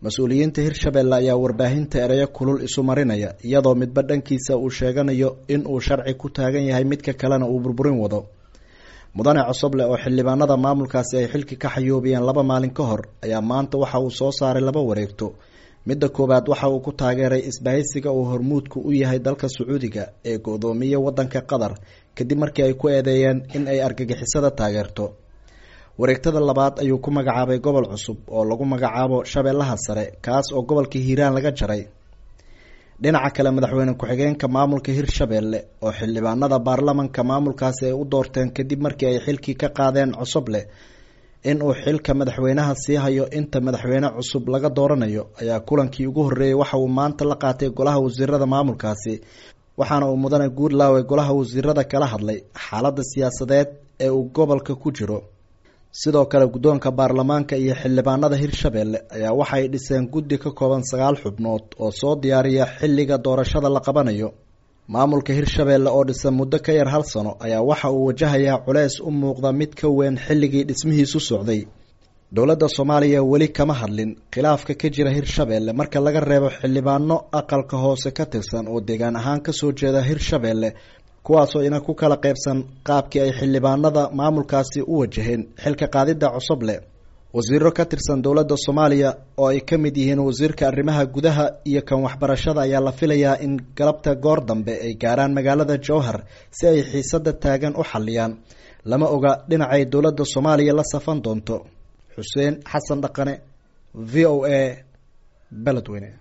mas-uuliyiinta hirshabelle ayaa warbaahinta ereyo kulul isu marinaya iyadoo midba dhankiisa uu sheeganayo in uu sharci ku taagan yahay midka kalena uu burburin wado mudane cosoble oo xildhibaanada maamulkaasi ay xilki ka xayoobiyeen laba maalin ka hor ayaa maanta waxa uu soo saaray laba wareegto midda koowaad waxa uu ku taageeray isbahaysiga uu hormuudku u yahay dalka sacuudiga ee go-doomiye wadanka qatar kadib markii ay ku eedeeyeen in ay argagixisada taageerto wareegtada labaad ayuu ku magacaabay gobol cusub oo lagu magacaabo shabeellaha sare kaas oo gobolka hiiraan laga jaray dhinaca kale madaxweyne ku-xigeenka maamulka hirshabelle oo xildhibaanada baarlamanka maamulkaasi ay u doorteen kadib markii ay xilkii ka qaadeen cosoble in uu xilka madaxweynaha sii hayo inta madaxweyne cusub laga dooranayo ayaa kulankii ugu horreeyey waxa uu maanta la qaatay golaha wasiirada maamulkaasi waxaana uu mudane guudlaawe golaha wasiirada kala hadlay xaaladda siyaasadeed ee uu gobolka ku jiro sidoo kale guddoonka baarlamaanka iyo xildhibaanada hirshabelle ayaa waxay dhiseen guddi ka kooban sagaal xubnood oo soo diyaariya xilliga doorashada la qabanayo maamulka hirshabelle oo dhisan muddo ka yar hal sano ayaa waxa uu wajahayaa culeys u muuqda mid ka weyn xilligii dhismihiisu socday dowladda soomaaliya weli kama hadlin khilaafka ka jira hirshabelle marka laga reebo xildhibaano aqalka hoose ka tirsan oo deegaan ahaan kasoo jeeda hirshabelle kuwaasoo ina ku kala qeybsan qaabkii ay xildhibaanada maamulkaasi u wajaheen xilka qaadidda cosoble wasiiro ka tirsan dowladda soomaaliya oo ay ka mid yihiin wasiirka arrimaha gudaha iyo kan waxbarashada ayaa la filayaa in galabta goor dambe ay gaaraan magaalada jowhar si ay xiisada taagan u xaliyaan lama oga dhinacay dowladda soomaaliya la safan doonto xuseen xasan dhaqane v o a beledweyne